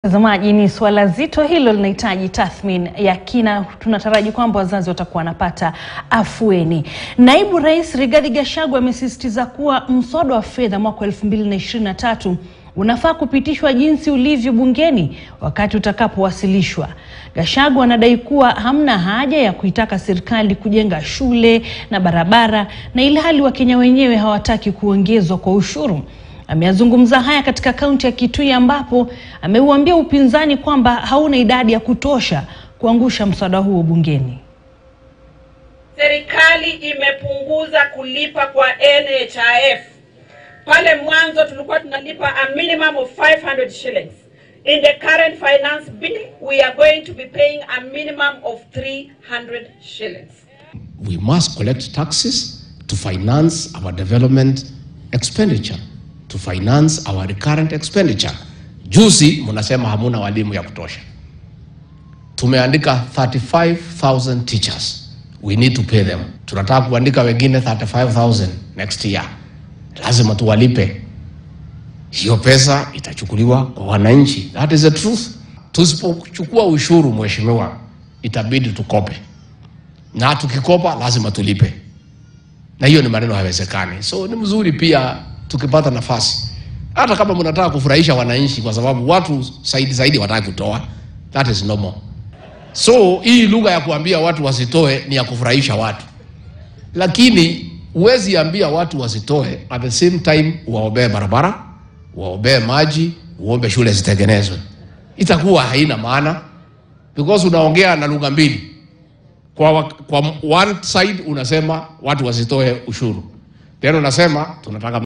Mtazamaji, ni suala zito hilo, linahitaji tathmini ya kina. Tunataraji kwamba wazazi watakuwa wanapata afueni. Naibu Rais Rigathi Gachagua amesisitiza kuwa mswada wa fedha mwaka 2023 unafaa kupitishwa jinsi ulivyo bungeni wakati utakapowasilishwa. Gachagua anadai kuwa hamna haja ya kuitaka serikali kujenga shule na barabara na ilhali Wakenya wenyewe hawataki kuongezwa kwa ushuru. Ameyazungumza haya katika kaunti ya Kitui ambapo ameuambia upinzani kwamba hauna idadi ya kutosha kuangusha mswada huo bungeni. Serikali imepunguza kulipa kwa NHIF. Pale mwanzo tulikuwa tunalipa a minimum of 500 shillings. In the current finance bill, we are going to be paying a minimum of 300 shillings. we must collect taxes to finance our development expenditure, to finance our recurrent expenditure. Juzi mnasema hamuna walimu ya kutosha. Tumeandika 35,000 teachers. We need to pay them. Tunataka kuandika wengine 35,000 next year. Lazima tuwalipe. Hiyo pesa itachukuliwa kwa wananchi. That is the truth. Tusipochukua ushuru, mheshimiwa, itabidi tukope na tukikopa lazima tulipe, na hiyo ni maneno hayawezekani. So ni mzuri pia tukipata nafasi, hata kama mnataka kufurahisha wananchi, kwa sababu watu zaidi zaidi wataki kutoa, that is normal. So hii lugha ya kuambia watu wasitoe ni ya kufurahisha watu, lakini huwezi ambia watu wasitoe at the same time uwaombee barabara, uwaombee maji, uombe shule zitengenezwe. Itakuwa haina maana because unaongea na lugha mbili kwa, wa- kwa one side unasema watu wasitoe ushuru, then unasema tunataka